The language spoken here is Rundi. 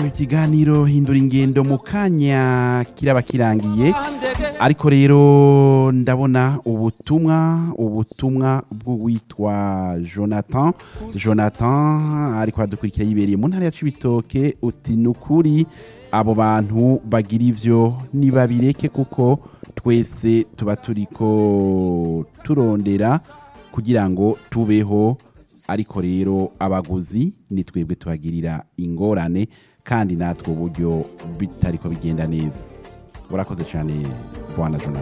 ikiganiro hindura ingendo mu kanya kiraba kirangiye ariko rero ndabona ubutumwa ubutumwa bw'uwitwa jonathan jonathan ariko aradukurikira yibereye mu ntara ya cibitoke uti ni ukuri abo bantu bagira ivyo nibabireke kuko twese tuba turiko turondera kugira ngo tubeho ariko rero abaguzi ni twebwe tubagirira ingorane kandi natwe uburyo bitariko bigenda neza urakoze cyane bwana jonathan